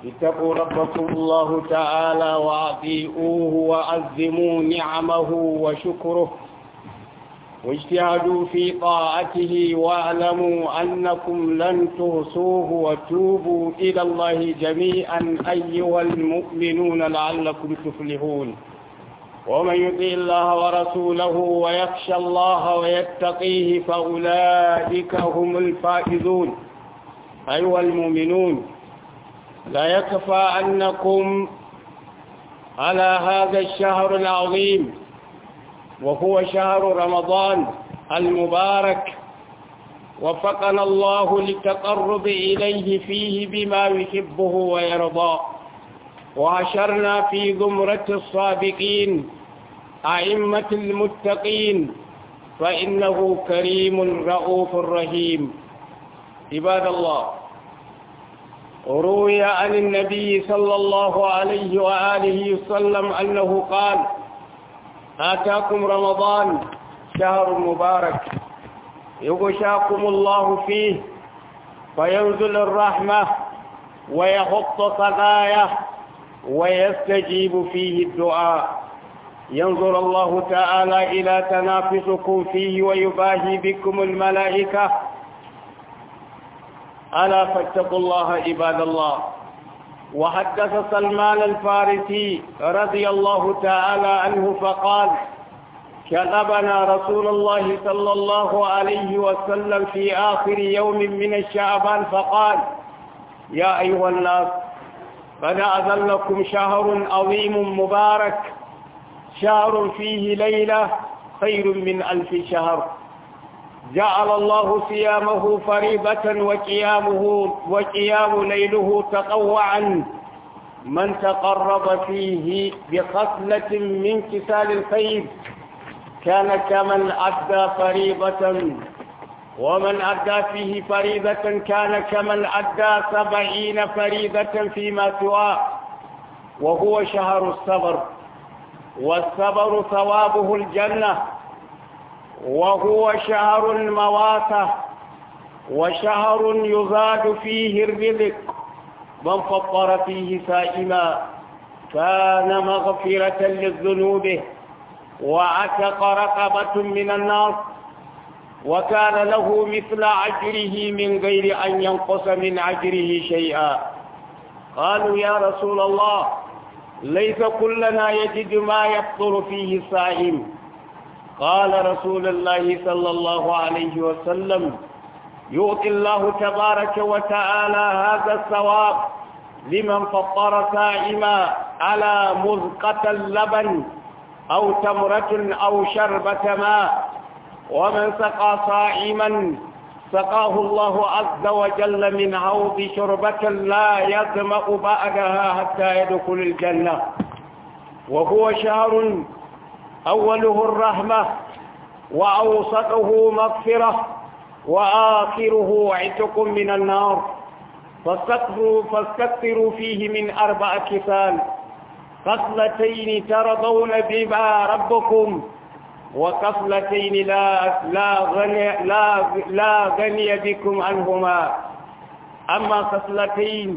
اتقوا ربكم الله تعالى وأطيعوه وعزموا نعمه وشكره واجتهدوا في طاعته واعلموا أنكم لن تهصوه وتوبوا إلى الله جميعا أيها المؤمنون لعلكم تفلحون ومن يطع الله ورسوله ويخشى الله ويتقيه فأولئك هم الفائزون أيها المؤمنون لا يكفى أنكم على هذا الشهر العظيم وهو شهر رمضان المبارك وفقنا الله للتقرب إليه فيه بما يحبه ويرضى وعشرنا في زمرة الصادقين أئمة المتقين فإنه كريم رؤوف رحيم عباد الله روي عن النبي صلى الله عليه وآله وسلم أنه قال آتاكم رمضان شهر مبارك يغشاكم الله فيه فينزل الرحمة ويحط خطاياه ويستجيب فيه الدعاء ينظر الله تعالى إلى تنافسكم فيه ويباهي بكم الملائكة ألا فاتقوا الله عباد الله وحدث سلمان الفارسي رضي الله تعالى عنه فقال كتبنا رسول الله صلى الله عليه وسلم في آخر يوم من الشعبان فقال يا أيها الناس قد أذلكم شهر عظيم مبارك شهر فيه ليلة خير من ألف شهر جعل الله صيامه فريضة وقيامه وقيام ليله تطوعا من تقرب فيه بخصلة من كسال الخير كان كمن أدى فريضة ومن أدى فيه فريضة كان كمن أدى سبعين فريضة فيما سواه وهو شهر الصبر والصبر ثوابه الجنة وهو شهر المواسة وشهر يزاد فيه الرزق من فطر فيه سائما كان مغفرة للذنوب وعتق رقبة من النار وكان له مثل عجره من غير أن ينقص من عجره شيئا قالوا يا رسول الله ليس كلنا يجد ما يفطر فيه الصائم قال رسول الله صلى الله عليه وسلم يؤتي الله تبارك وتعالى هذا الثواب لمن فطر سائما على مذقة اللبن أو تمرة أو شربة ماء ومن سقى صائما سقاه الله عز وجل من عوض شربة لا يظمأ بعدها حتى يدخل الجنة وهو شهر أوله الرحمة وأوسطه مغفرة وآخره عتق من النار فاستكثروا, فاستكثروا فيه من أربع كفال خصلتين ترضون بما ربكم وخصلتين لا لا غني لا لا غني بكم عنهما أما خصلتين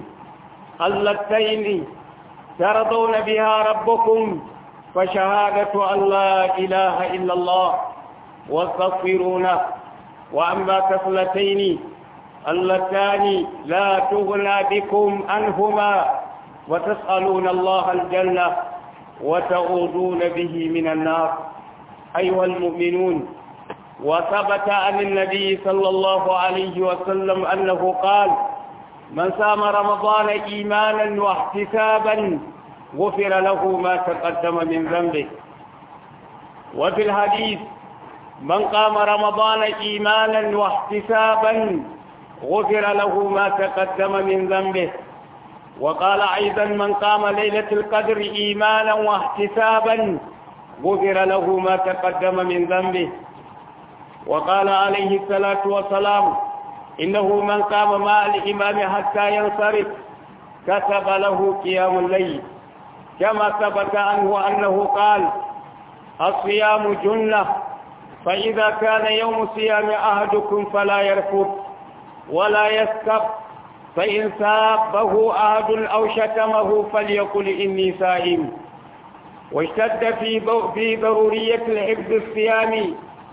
اللتين ترضون بها ربكم فشهادة أن لا إله إلا الله واستغفرونه وأما كفلتين اللتان لا تغنى بكم عنهما وتسألون الله الجنة وتعوذون به من النار أيها المؤمنون وثبت عن النبي صلى الله عليه وسلم أنه قال من سام رمضان إيمانا واحتسابا غفر له ما تقدم من ذنبه وفي الحديث من قام رمضان إيمانا واحتسابا غفر له ما تقدم من ذنبه وقال أيضا من قام ليلة القدر إيمانا واحتسابا غفر له ما تقدم من ذنبه وقال عليه الصلاة والسلام إنه من قام مع الإمام حتى ينصرف كتب له قيام الليل كما ثبت عنه أنه قال الصيام جنة فإذا كان يوم صيام أحدكم فلا يرفض ولا يسكب فإن سابه أحد أو شتمه فليقل إني سائم واشتد في في ضرورية الحفظ الصيام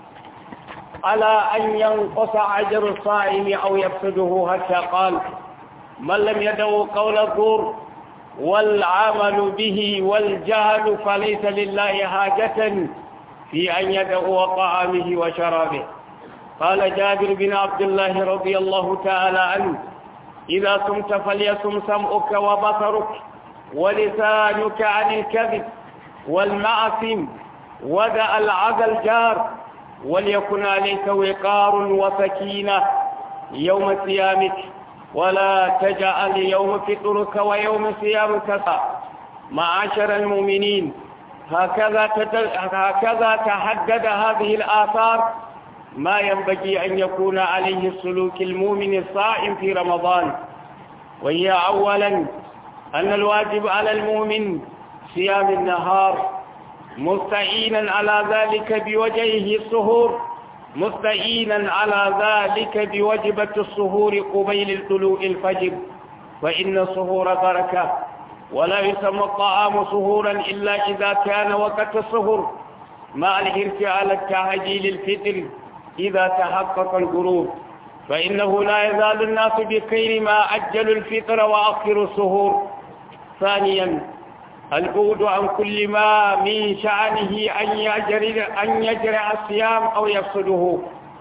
على أن ينقص أجر الصائم أو يفسده حتى قال من لم يدعو قول الزور والعمل به والجهل فليس لله حاجة في أن يدعو طعامه وشرابه قال جابر بن عبد الله رضي الله تعالى عنه إذا صمت فليصم سمعك وبصرك ولسانك عن الكذب والمعصم ودع العدى الجار وليكن عليك وقار وسكينة يوم صيامك ولا تجعل يوم فطرك ويوم صيامك معاشر المؤمنين هكذا هكذا تحدد هذه الآثار ما ينبغي أن يكون عليه السلوك المؤمن الصائم في رمضان وهي أولا أن الواجب على المؤمن صيام النهار مستعينا على ذلك بوجهه السهور مستعينا على ذلك بوجبة السهور قبيل طلوع الفجر فإن السهور بركة ولا يسمى الطعام سهورا إلا إذا كان وقت السهور مع الحرص على التعجيل الفطر إذا تحقق الغروب فإنه لا يزال الناس بخير ما أجلوا الفطر وأخروا السهور ثانيا البعد عن كل ما من شأنه أن يجري أن يجري الصيام أو يفسده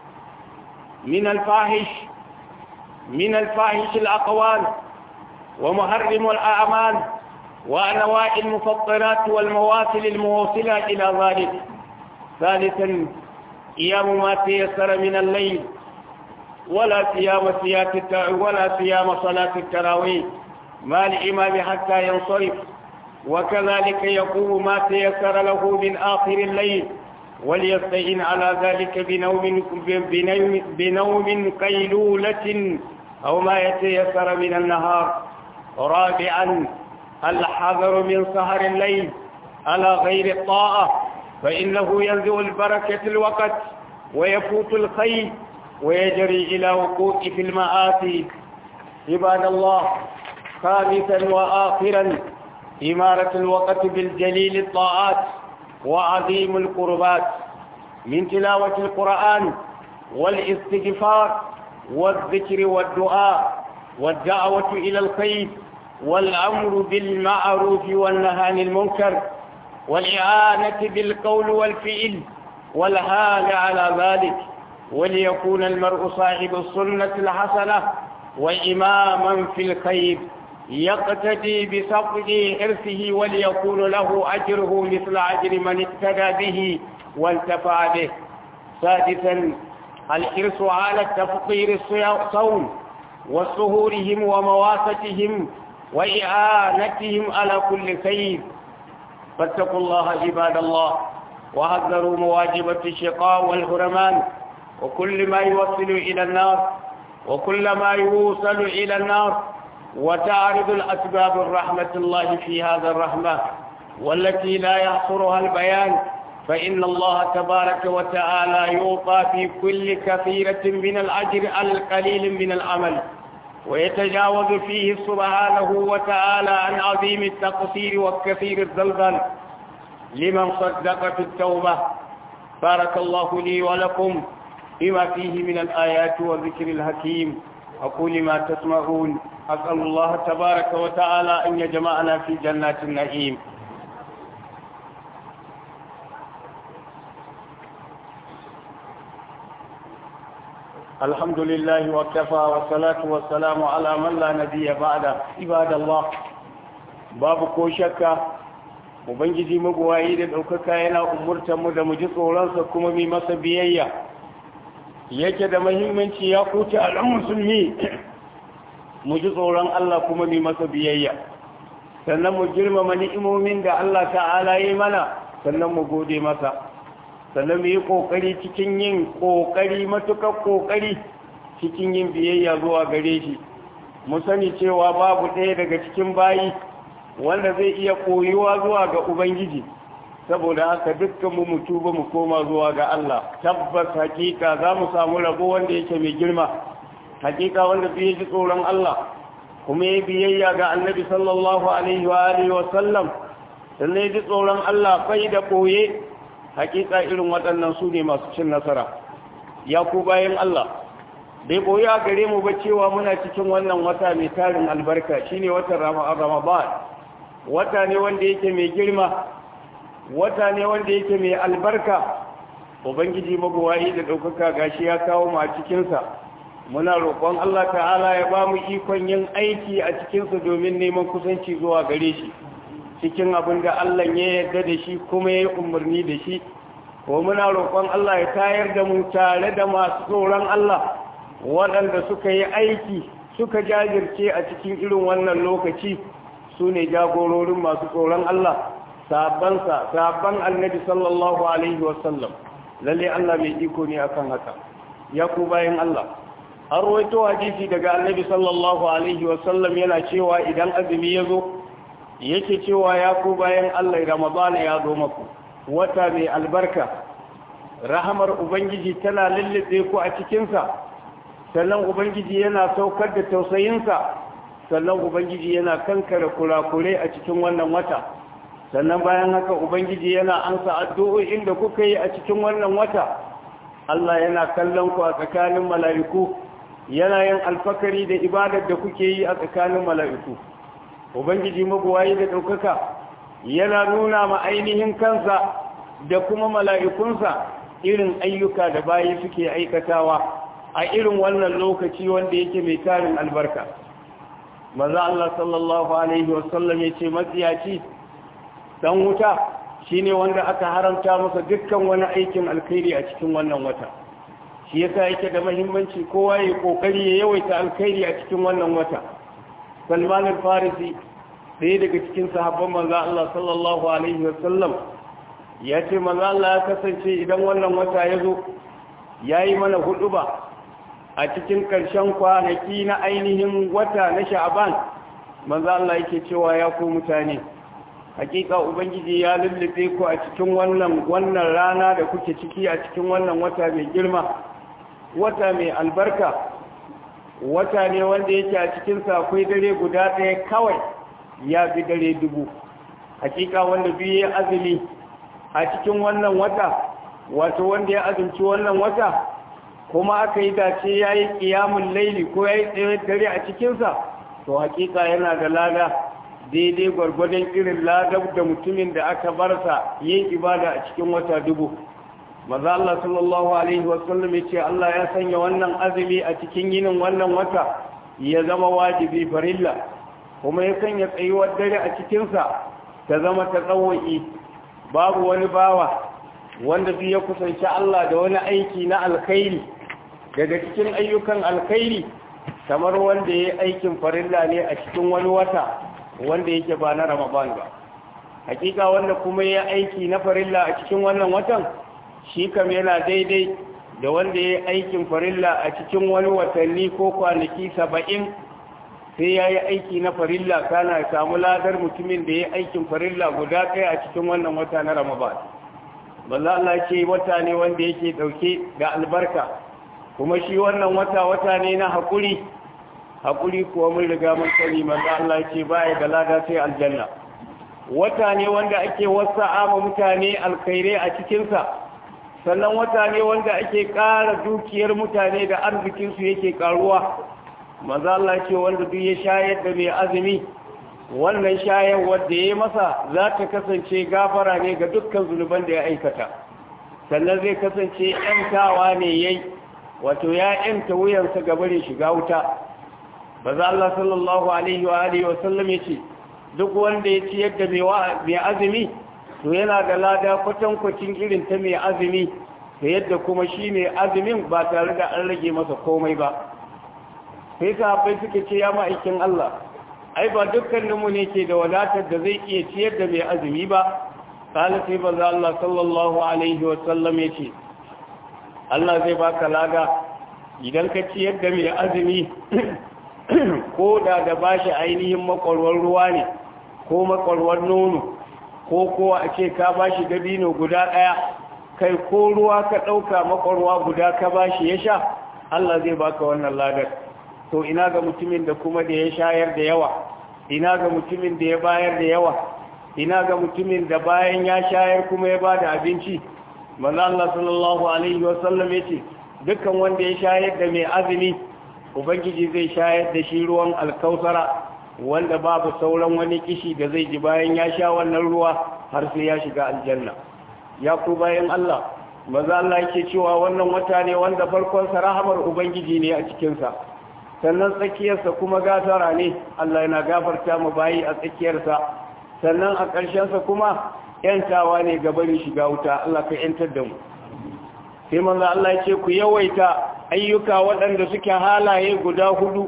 من الفاحش من الفاحش الأقوال ومحرم الأعمال وأنواع المفطرات والمواصل الموصلة إلى ذلك ثالثا قيام ما تيسر من الليل ولا صيام ولا صيام صلاة التراويح مع الإمام حتى ينصرف وكذلك يقوم ما تيسر له من آخر الليل وليستعين على ذلك بنوم بنوم, بنوم قيلولة أو ما يتيسر من النهار رابعا الحذر من سهر الليل على غير الطاعة فإنه ينزع البركة الوقت ويفوت الخير ويجري إلى وقوع في المآسي عباد الله خامسا وآخرا إمارة الوقت بالجليل الطاعات وعظيم القربات من تلاوة القرآن والاستغفار والذكر والدعاء والدعوة إلى الخير والأمر بالمعروف والنهي عن المنكر والإعانة بالقول والفعل والهال على ذلك وليكون المرء صاحب السنة الحسنة وإماما في الخير يقتدي بسقط حرصه وليكون له أجره مثل أجر من اقتدى به وانتفع به سادسا الحرص على التفطير الصوم وسهورهم ومواستهم وإعانتهم على كل خير فاتقوا الله عباد الله وحذروا مواجبة الشقاء والهرمان وكل ما يوصل إلى النار وكل ما يوصل إلى النار وتعرض الأسباب الرحمة الله في هذا الرحمة والتي لا يحصرها البيان فإن الله تبارك وتعالى يعطى في كل كثيرة من الأجر القليل من العمل ويتجاوز فيه سبحانه وتعالى عن عظيم التقصير والكثير الزلزال لمن صدق في التوبة بارك الله لي ولكم بما فيه من الآيات والذكر الحكيم أقول ما تسمعون أسأل الله تبارك وتعالى أن يجمعنا في جنات النعيم الحمد لله وكفى والصلاة والسلام على من لا نبي بعد عباد الله باب ko shakka ubangiji magwayi da ɗaukaka yana umurtar mu da mu ji tsoronsa kuma mai masa biyayya yake da mahimmanci ya kuta al'an musulmi mu ji tsoron Allah kuma mai masa biyayya sannan mu girmama ni'imomin da Allah ta'ala yi mana sannan mu gode masa sannan mu yi ƙoƙari cikin yin ƙoƙari matuƙar ƙoƙari cikin yin biyayya zuwa gare shi mu sani cewa babu ɗaya daga cikin bayi wanda zai iya koyuwa zuwa ga ubangiji saboda haka dukkan mu mutu ba mu koma zuwa ga Allah tabbas hakika za mu samu rabo wanda yake mai girma hakika wanda zai ji tsoron Allah kuma ya biyayya ga annabi sallallahu alaihi wa alihi wa sallam sannan ya ji tsoron Allah bai da ɓoye hakika irin waɗannan su ne masu cin nasara ya ku bayan Allah bai ɓoye a gare mu ba cewa muna cikin wannan wata mai tarin albarka shine watan ramadan wata ne wanda yake mai girma wata ne wanda yake mai albarka ubangiji magowayi da ɗaukaka gashi ya kawo mu a cikinsa muna roƙon Allah ta'ala ya ba mu ikon yin aiki a cikinsa domin neman kusanci zuwa gare shi cikin abin da Allah ya yarda da shi kuma ya yi umarni da shi ko muna roƙon Allah ya tayar da mu tare da masu tsoron Allah waɗanda suka yi aiki suka jajirce a cikin irin wannan lokaci su ne jagororin masu tsoron Allah sabansa sabon annabi sallallahu alaihi wasallam lalle Allah mai iko ne akan haka ya ku bayan Allah an rawaito hadisi daga annabi sallallahu alaihi wasallam yana cewa idan azumi ya zo yake cewa ya ku bayan Allah ramadana ya zo maku wata mai albarka rahamar ubangiji tana lullube ku a cikinsa sannan ubangiji yana saukar da tausayinsa sannan ubangiji yana kankare kurakure a cikin wannan wata sannan bayan haka ubangiji yana ansa addu'o'in da kuka yi a cikin wannan wata Allah yana kallon ku a tsakanin mala'iku yana yin alfakari da ibadar da kuke yi a tsakanin mala'iku ubangiji mabuwayi da ɗaukaka yana nuna ma ainihin kansa da kuma mala'ikunsa irin ayyuka da bayi suke aikatawa a irin wannan lokaci wanda yake mai tarin albarka maza Allah sallallahu Alaihi wasallam ya ce matsiyaci dan wuta shine wanda aka haramta masa dukkan wani aikin alkhairi a cikin wannan wata shi yasa yake da muhimmanci kowa ya kokari ya yawaita alkhairi a cikin wannan wata Salman al-Farisi ɗaya daga cikin sahabban manzo Allah sallallahu alaihi wasallam ya ce manzo Allah ya kasance idan wannan wata ya zo yayi mana huduba a cikin ƙarshen kwanaki na ainihin wata na Sha'ban manzo Allah yake cewa ya ku mutane hakika ubangiji ya lullube ku a cikin wannan wannan rana da kuke ciki a cikin wannan wata mai girma wata mai albarka wata ne wanda yake a cikinsa akwai dare guda ɗaya kawai ya fi dare dubu hakika wanda biyu ya azumi a cikin wannan wata wato wanda ya azumci wannan wata kuma aka yi dace ya yi ƙiyamun laili ko ya yi tsaye dare a cikinsa to hakika yana da lada daidai gwargwadon irin ladab da mutumin da aka barsa yin ibada a cikin wata dubu maza Allah sallallahu alaihi wasallam ya ce Allah ya sanya wannan azumi a cikin yinin wannan wata ya zama wajibi farilla kuma ya sanya tsayuwar dare a cikinsa ta zama ta tsawo'i babu wani bawa wanda zai ya kusanci Allah da wani aiki na alkhairi daga cikin ayyukan alkhairi kamar wanda ya yi aikin farilla ne a cikin wani wata wanda yake ba na ramadan ba hakika wanda kuma ya aiki na farilla a cikin wannan watan shi kam yana daidai da wanda ya aikin farilla a cikin wani watanni ko kwanaki saba'in sai ya yi aiki na farilla kana ya samu ladar mutumin da ya aikin farilla guda ɗaya a cikin wannan wata na ramadan balla Allah ce wata ne wanda yake ɗauke da albarka kuma shi wannan wata wata ne na haƙuri haƙuri kuwa mun riga mun sani manzo Allah ce baya da lada sai aljanna wata ne wanda ake wasa'a ma mutane alkhairai a cikinsa sannan wata ne wanda ake ƙara dukiyar mutane da arzikinsu yake ƙaruwa manzo Allah ce wanda duk ya shayar da mai azumi wannan shayar wanda ya masa za ta kasance gafara ne ga dukkan zunuban da ya aikata sannan zai kasance ‘yantawa ne yayi wato ya ‘yanta wuyansa gabarin shiga wuta baza Allah sallallahu alaihi wa alihi wa sallam yace duk wanda ya ci yadda mai azumi to yana da lada kwatankwacin irin ta mai azumi ta yadda kuma shi mai azumin ba tare da an rage masa komai ba sai sahabbai suka ce ya ma'aikin Allah ai ba dukkaninmu ne ke da wadatar da zai iya ciyar da mai azumi ba kala sai baza Allah sallallahu alaihi wa sallam yace Allah zai baka lada idan ka ciyar da mai azumi ko da da ba shi ainihin makwarwar ruwa ne ko makwarwar nono ko kowa a ce ka ba shi dabino guda ɗaya kai ko ruwa ka ɗauka makwarwa guda ka ba shi ya sha Allah zai baka wannan ladar to ina ga mutumin da kuma da ya shayar da yawa ina ga mutumin da ya bayar da yawa ina ga mutumin da bayan ya shayar kuma ya bada abinci manzo Allah sallallahu alaihi wasallam yace dukkan wanda ya shayar da mai azumi ubangiji zai shayar da shi ruwan alkausara wanda babu sauran wani kishi da zai ji bayan ya sha wannan ruwa har sai ya shiga aljanna ya ku bayan Allah maza Allah yake cewa wannan wata ne wanda farkonsa rahamar ubangiji ne a cikinsa sannan tsakiyarsa kuma gafara ne Allah yana gafarta mu bayi a tsakiyarsa sannan a ƙarshensa kuma yantawa ne gabarin shiga wuta Allah ka yantar da mu sai manzo Allah ya ce ku yawaita ayyuka waɗanda suke halaye guda hudu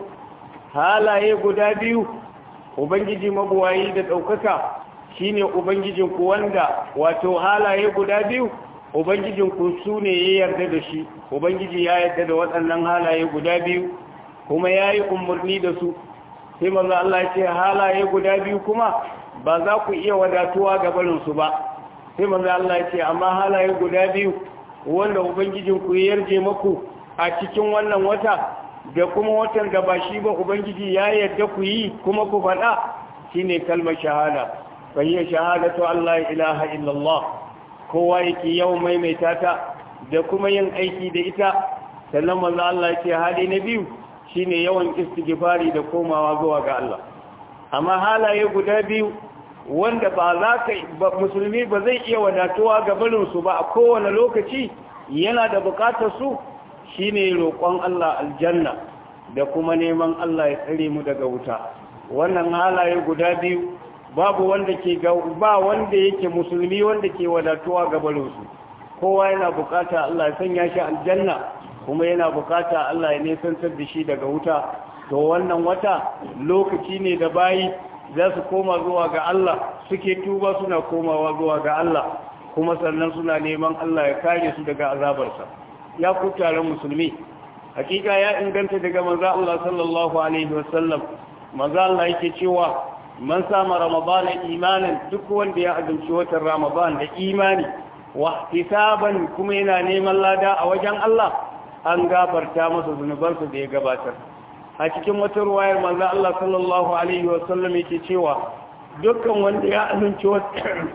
halaye guda biyu ubangiji mabuwayi da ɗaukaka shine ubangijinku wanda wato halaye guda biyu ubangijinku su ne ya yarda da shi ubangiji ya yarda da waɗannan halaye guda biyu kuma ya yi umarni da su sai maza Allah ya ce halaye guda biyu kuma ba za ku iya wadatuwa ga barinsu ba sai maza Allah ya ce amma halaye guda biyu wanda ubangijinku ya yarje maku a cikin wannan wata da kuma watan da ba shi ba ubangiji ya yarda ku yi kuma ku faɗa shine kalmar shahada fahiyar shahadatu Allah ilaha illallah kowa yake yau maimaita ta da kuma yin aiki da ita sannan manzo Allah ya ce hali na biyu shine yawan istighfari da komawa zuwa ga Allah amma halaye guda biyu wanda ba za ka musulmi ba zai iya wadatuwa ga barin su ba a kowane lokaci yana da bukatar su shine roƙon Allah aljanna da kuma neman Allah ya tsare mu daga wuta wannan halaye guda biyu babu wanda ke ba wanda yake musulmi wanda ke wadatuwa ga barinsu kowa yana bukata Allah ya sanya shi aljanna kuma yana bukata Allah ya nesantar da shi daga wuta to wannan wata lokaci ne da bayi za su koma zuwa ga Allah suke tuba suna komawa zuwa ga Allah kuma sannan suna neman Allah ya kare su daga azabarsa ya ku taron musulmi hakika ya inganta daga manzo Allah sallallahu alaihi wasallam manzo Allah yake cewa man sama ramadana imanin duk wanda ya azumci watan ramadan da imani wa ihtisaban kuma yana neman lada a wajen Allah an gafarta masa zunubansa da ya gabatar a cikin wata ruwayar manzo Allah sallallahu alaihi wasallam yake cewa dukkan wanda ya azumci wata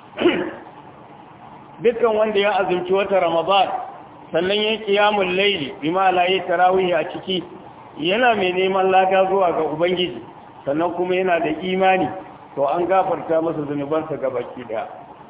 dukkan wanda ya azumci wata ramadan sannan ya kiyamul layli bima la yi tarawih a ciki yana mai neman lada zuwa ga ubangiji sannan kuma yana da imani to an gafarta masa zunubansa ga baki daya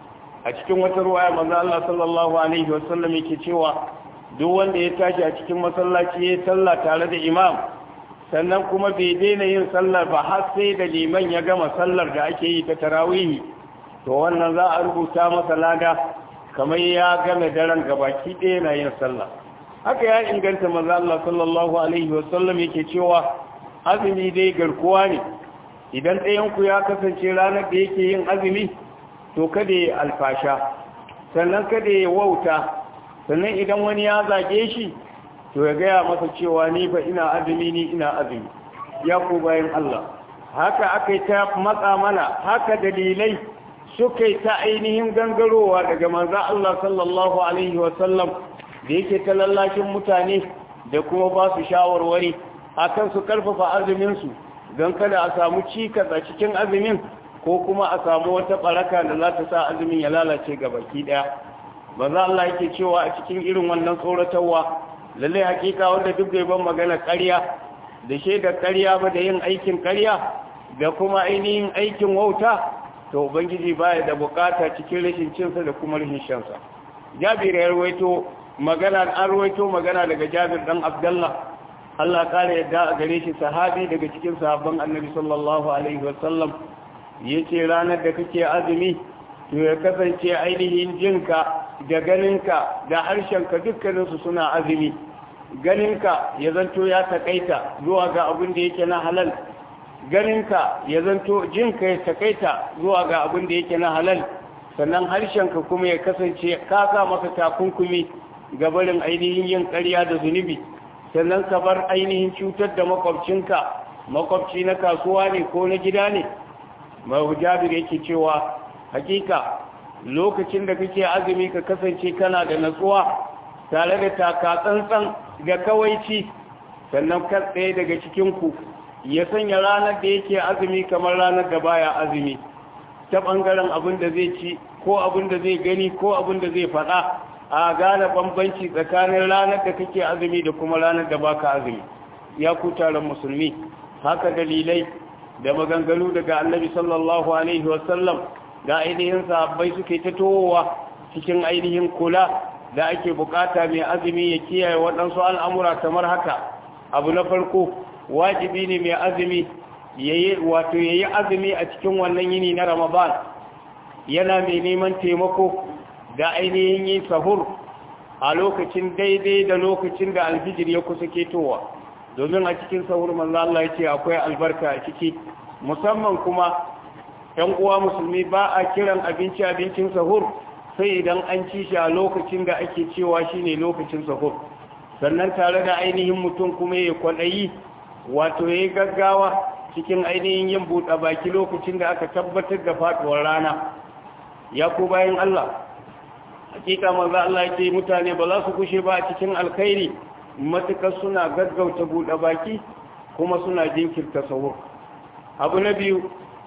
a cikin wata ruwaya manzo Allah sallallahu alaihi wasallam yake cewa duk wanda ya tashi a cikin masallaci ya sallah tare da imam sannan kuma bai daina yin sallar ba har sai da liman ya gama sallar da ake yi ta tarawih to wannan za a rubuta masa lada kamar ya game daren gabaki ɗaya na yin sallah haka ya inganta manzo Allah sallallahu alaihi wasallam yake cewa azumi dai garkuwa ne idan ɗayanku ya kasance ranar da yake yin azumi to kada ya alfasha sannan kada ya wauta sannan idan wani ya zage shi to ya gaya masa cewa ni fa ina azumi ni ina azumi ya ku bayan Allah haka aka yi ta matsa mana haka dalilai suka yi ta ainihin gangarowa daga manza Allah sallallahu alaihi wasallam da yake ta lallashin mutane da kuma ba su shawarwari akan su karfafa azuminsu don kada a samu cikas a cikin azumin ko kuma a samu wata baraka da za ta sa azumin ya lalace ga baki daya ba za Allah yake cewa a cikin irin wannan tsoratarwa lallai hakika wanda duk bai ban magana ƙarya da shaidar ƙarya ba da yin aikin ƙarya da kuma ainihin aikin wauta to ubangiji baya da bukata cikin rashin cinsa da kuma rashin shansa jabir ya rawaito magana an rawaito magana daga jabir dan abdullah Allah kare yadda a gare shi sahabi daga cikin sahabban annabi sallallahu alaihi wasallam yace ranar da kake azumi to ya kasance ainihin jinka da ganinka da harshenka dukkaninsu suna azumi ganinka ya zanto ya takaita zuwa ga abin da yake na halal ganinka ya zanto jinka ya takaita zuwa ga abin da yake na halal sannan harshenka kuma ya kasance ka sa maka takunkumi ga barin ainihin yin ƙarya da zunubi sannan ka bar ainihin cutar da makwabcinka makwabci na kasuwa ne ko na gida ne mai jabir yake cewa hakika lokacin da kake azumi ka kasance kana da natsuwa tare da taka tsantsan da kawaici sannan kan ɗaya daga cikinku ya sanya ranar da yake azumi kamar ranar da baya azumi ta ɓangaren abin da zai ci ko abin da zai gani ko abin da zai faɗa a gane bambanci tsakanin ranar da kake azumi da kuma ranar da baka azumi ya ku taron musulmi haka dalilai da maganganu daga annabi sallallahu alaihi wasallam da ainihin sahabbai suke ta towowa cikin ainihin kula da ake bukata mai azumi ya kiyaye waɗansu al'amura kamar haka abu na farko wajibi ne mai azumi wato ya yi azumi a cikin wannan yini na ramadan yana mai neman taimako da ainihin yin sahur a lokacin daidai da lokacin da alfijir ya kusa ketowa domin a cikin sahur manzo Allah ya ce akwai albarka a ciki musamman kuma ‘yan uwa musulmi ba a kiran abinci abincin sahur sai idan an ci shi a lokacin da ake cewa shi ne lokacin sahur sannan tare da ainihin mutum kuma ya kwaɗayi wato ya yi gaggawa cikin ainihin yin buɗe baki lokacin da aka tabbatar da faɗuwar rana ya ku bayan Allah hakika manzo Allah yake mutane ba za su kushe ba a cikin alkhairi matukar suna gaggauta buɗe baki kuma suna jinkirta sahur abu na biyu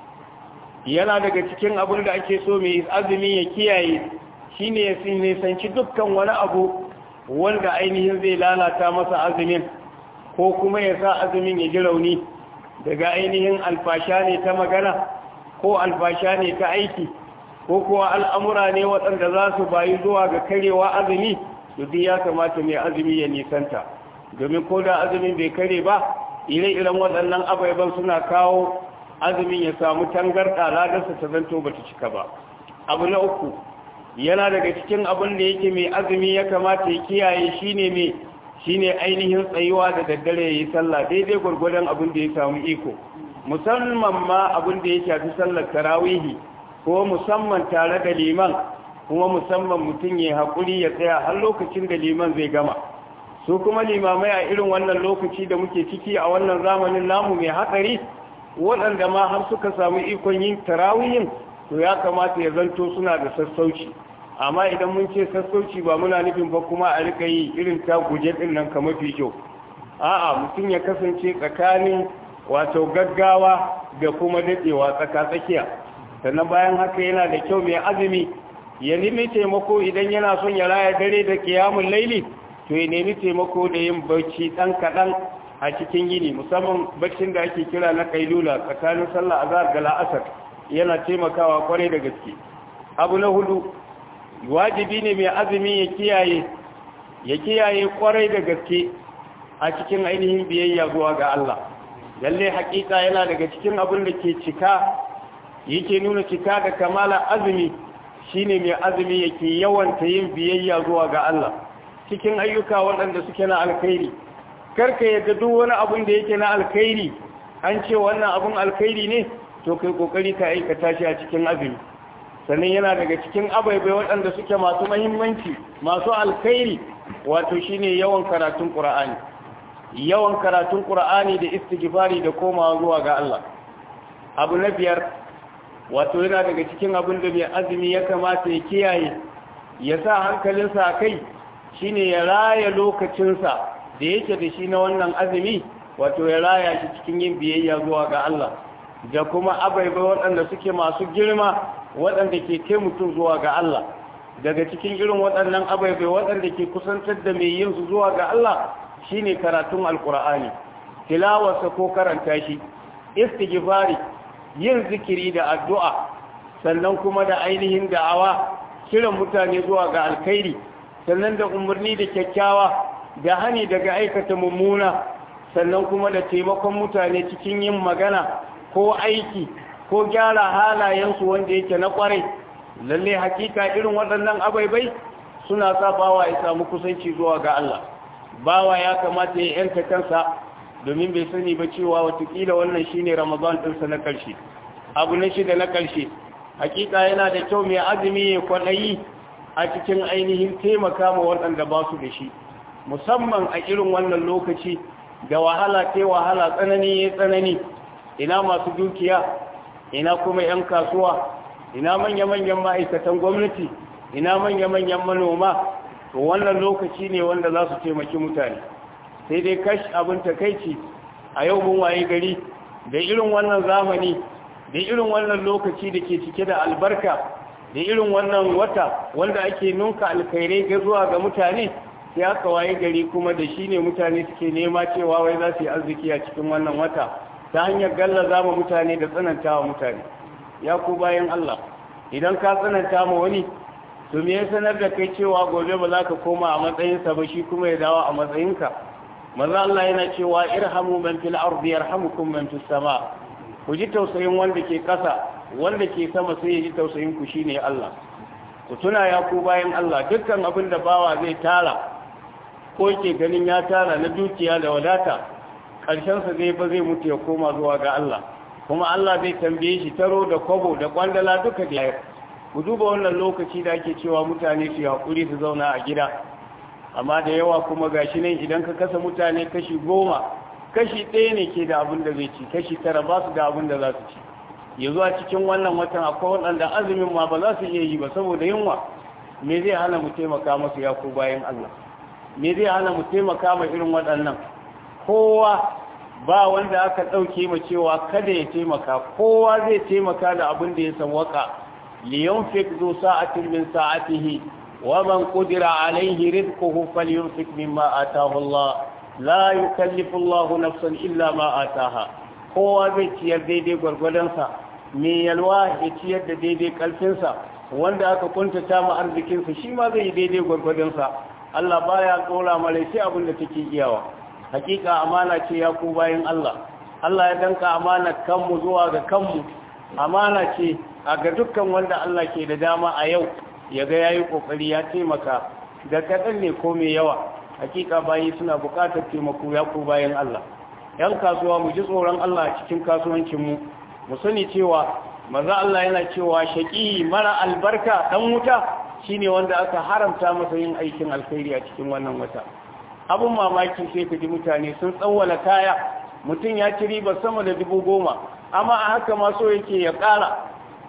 yana daga cikin abin da ake so mai azumi ya kiyaye shine ya nisanci dukkan wani abu wanda ainihin zai lalata masa azumin ko kuma ya sa azumin ya ji rauni daga ainihin alfasha ne ta magana ko alfasha ne ta aiki ko kuwa al'amura ne waɗanda za su bayi zuwa ga karewa azumi duk ya kamata mai azumi ya nisanta domin ko da azumin bai kare ba ire-iren waɗannan abaiban suna kawo azumin ya samu tangarɗa ladarsa ta zanto ba ta cika ba abu na uku yana daga cikin abin da yake mai azumi ya kamata ya kiyaye shine mai shine ainihin tsayuwa da daddare ya yi sallah daidai gwargwadon abin da ya samu iko musamman ma abin da ya shafi sallar tarawihi ko musamman tare da liman kuma musamman mutum ya haƙuri ya tsaya har lokacin da liman zai gama su kuma limamai a irin wannan lokaci da muke ciki a wannan zamanin namu mai hatsari waɗanda ma har suka samu ikon yin tarawihin to ya kamata ya zanto suna da sassauci amma idan mun ce sassauci ba muna nufin ba kuma a rika yi irin ta guje ɗin nan ka mafi kyau a'a mutum ya kasance tsakanin wato gaggawa da kuma daɗewa tsaka-tsakiya sannan bayan haka yana da kyau mai azumi ya nemi taimako idan yana son ya raya dare da kiyamun laili to ya nemi taimako da yin bacci ɗan kaɗan a cikin yini musamman baccin da ake kira na kailula tsakanin sallah azhar da la'asar yana taimakawa kwarai da gaske abu na hudu wajibi ne mai azumi ya kiyaye ya kiyaye kwarai da gaske a cikin ainihin biyayya zuwa ga Allah lalle hakika yana daga cikin abin da ke cika yake nuna cika da kamala azumi shine mai azumi yake yawanta yin biyayya zuwa ga Allah cikin ayyuka waɗanda suke na alkhairi karka yadda duk wani abun da yake na alkhairi an ce wannan abun alkhairi ne to kai kokari ka aikata shi a cikin azumi sannan yana daga cikin abaibai waɗanda suke masu mahimmanci masu alkhairi wato shine yawan karatun qur'ani yawan karatun qur'ani da istighfari da komawa zuwa ga Allah abu na biyar wato yana daga cikin abin da mai azumi ya kamata ya kiyaye ya sa hankalinsa a kai shine ya raya lokacinsa da yake da shi na wannan azumi wato ya raya shi cikin yin biyayya zuwa ga Allah da kuma abaibai waɗanda suke masu girma waɗanda ke kai mutum zuwa ga Allah daga cikin irin waɗannan abaibai waɗanda ke kusantar da mai yin su zuwa ga Allah shine karatun alkur'ani tilawarsa ko karanta shi istighfari yin zikiri da addu'a sannan kuma da ainihin da'awa kiran mutane zuwa ga alkhairi sannan da umarni da kyakkyawa da hani daga aikata mummuna sannan kuma da taimakon mutane cikin yin magana ko aiki ko gyara halayensu wanda yake na kwarai lalle hakika irin waɗannan abaibai suna sa bawa ya samu kusanci zuwa ga Allah bawa ya kamata ya yanka kansa domin bai sani ba cewa watakila wannan shine ramadan ɗinsa na ƙarshe abu na shida na ƙarshe hakika yana da kyau mai azumi ya kwaɗayi a cikin ainihin taimaka ma waɗanda ba su da shi musamman a irin wannan lokaci da wahala ta wahala tsanani ya tsanani ina masu dukiya ina kuma 'yan kasuwa ina manya-manyan ma'aikatan gwamnati ina manya-manyan manoma to wannan lokaci ne wanda za su taimaki mutane sai dai kash abin takaici a yau mun waye gari da irin wannan zamani da irin wannan lokaci da ke cike da albarka da irin wannan wata wanda ake nunka alkhairai ga zuwa ga mutane sai aka waye gari kuma da shi ne mutane suke nema cewa wai za su yi arziki a cikin wannan wata ta hanyar gallaza ma mutane da tsananta wa mutane ya ku bayan Allah idan ka tsananta ma wani to me ya sanar da kai cewa gobe ba za ka koma a matsayinsa ba shi kuma ya dawo a matsayinka maza Allah yana cewa irhamu man fil ardi yarhamukum man fis sama ku ji tausayin wanda ke kasa wanda ke sama sai ya ji tausayin ku shine Allah ku tuna ya ku bayan Allah dukkan abin da bawa zai tara ko ke ganin ya tara na dukiya da wadata ƙarshen sa zai ba zai mutu ya koma zuwa ga Allah kuma Allah zai tambaye shi taro da kwabo da kwandala duka da ku duba wannan lokaci da ake cewa mutane su haƙuri su zauna a gida amma da yawa kuma gashi nan idan ka kasa mutane kashi goma kashi ɗaya ne ke da abin da zai ci kashi tara ba su da abin da za su ci yanzu a cikin wannan watan akwai waɗanda azumin ma ba za su iya yi ba saboda yunwa me zai hana mu taimaka masu ya ko bayan Allah me zai hana mu taimaka ma irin waɗannan kowa ba wanda aka ɗauke ma cewa kada ya taimaka kowa zai taimaka da abin da ya sawwaka liyunfik zu sa'atin min sa'atihi ومن قدر عليه رزقه فليمسك مما آتاه الله لا يكلف الله نفسا إلا ما آتاها kowa zai ciyar daidai gwargwadonsa mai yalwa ya ciyar da daidai kalfinsa wanda aka kuntata ma arzikinsa shi ma zai yi daidai gwargwadonsa Allah baya tsora mara sai abin da take iyawa hakika amana ce ya ku bayan Allah Allah ya danka amana kanmu zuwa ga kanmu amana ce a ga dukkan wanda Allah ke da dama a yau ya ga yayi kokari ya taimaka da kadan ne ko mai yawa hakika bayi suna bukatar taimako ya ku bayan Allah yan kasuwa mu ji tsoron Allah cikin kasuwancin mu mu sani cewa maza Allah yana cewa shaqi mara albarka dan wuta shine wanda aka haramta masa yin aikin alkhairi a cikin wannan wata abun mamaki sai ka ji mutane sun tsawwala kaya mutum ya ci riba sama da dubu goma amma a haka ma so yake ya ƙara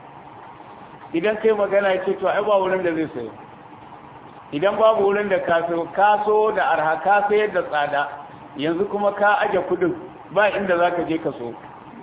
idan kai magana ya ce to ai ba wurin da zai sayo idan babu wurin da kaso kaso da arha ka sayar da tsada yanzu kuma ka aje kudin ba inda za ka je ka so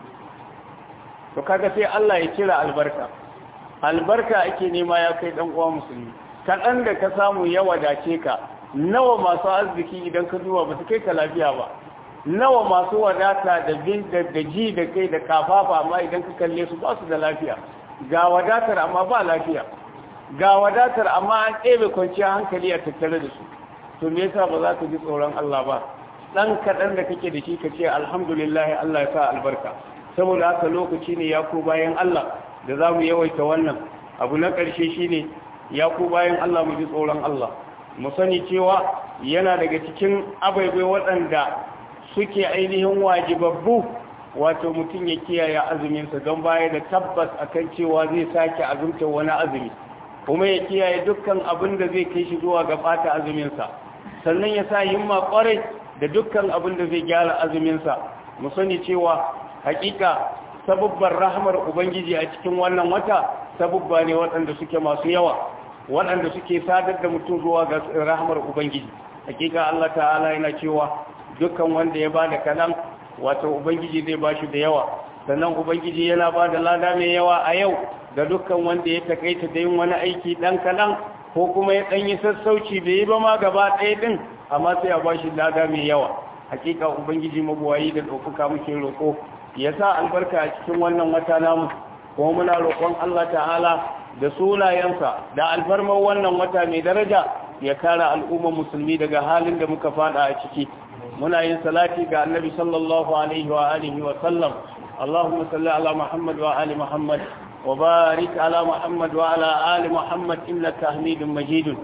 to kaga sai Allah ya kira albarka albarka ake nema ya kai dan uwa musulmi kaɗan da ka samu ya wadace ka nawa masu arziki idan ka duba ba su kai ka lafiya ba nawa masu wadata da bin da ji da kai da kafafa amma idan ka kalle su ba su da lafiya ga wadatar amma ba lafiya ga wadatar amma an ɗebe kwanciyar hankali a tattare da su to me yasa ba za ka ji tsoron Allah ba dan kaɗan da kake da shi ka ce alhamdulillah Allah ya sa albarka saboda haka lokaci ne ya ku bayan Allah da za mu yawaita wannan abu na ƙarshe shine ya ku bayan Allah mu ji tsoron Allah mu sani cewa yana daga cikin abaibai waɗanda suke ainihin wajibabbu wato mutum ya kiyaye azuminsa don baya da tabbas akan cewa zai sake azumta wani azumi kuma ya kiyaye dukkan abin da zai kai shi zuwa ga ɓata azuminsa sannan ya sa himma kwarai da dukkan abin da zai gyara azuminsa mu sani cewa hakika sabubban rahmar ubangiji a cikin wannan wata sabubba ne waɗanda suke masu yawa waɗanda suke sadar da mutum zuwa ga rahmar ubangiji hakika Allah ta'ala yana cewa dukkan wanda ya bada kaɗan wato ubangiji zai ba shi da yawa sannan ubangiji yana ba da lada mai yawa a yau ga dukkan wanda ya takaita da yin wani aiki ɗan kaɗan ko kuma ya ɗanyi sassauci bai yi ba ma gaba ɗaya ɗin amma sai a ba shi lada mai yawa hakika ubangiji mabuwayi da ɗaukaka muke roƙo ya sa albarka a cikin wannan wata namu kuma muna roƙon Allah ta'ala da sunayensa da alfarmar wannan wata mai daraja ya kare al'ummar musulmi daga halin da muka fada a ciki muna yin salati ga annabi sallallahu alaihi wa alihi wa sallam اللهم صل على محمد وآل محمد وبارك على محمد وعلى آل محمد إنك حميد مجيد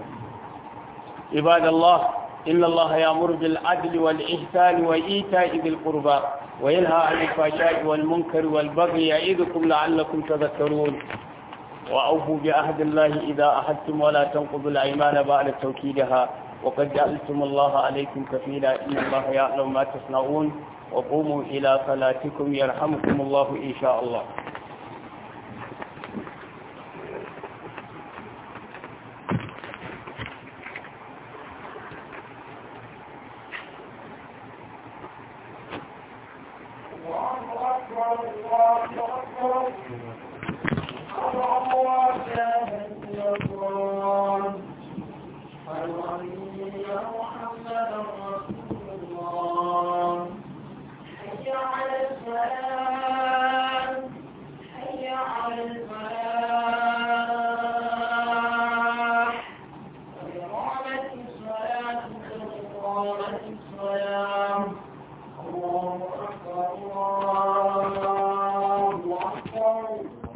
عباد الله إن الله يأمر بالعدل والإحسان وإيتاء ذي القربى وينهى عن الفحشاء والمنكر والبغي يعظكم لعلكم تذكرون وأوفوا بعهد الله إذا أحدتم ولا تنقضوا الأيمان بعد توكيدها وقد جعلتم الله عليكم كفيلا إن الله يعلم ما تصنعون وقوموا إلى صلاتكم يرحمكم الله إن شاء الله رسول الله حي على الفلاح حي على الفلاح قد قامت الصلاة قد قامت الصلاة الله أكبر الله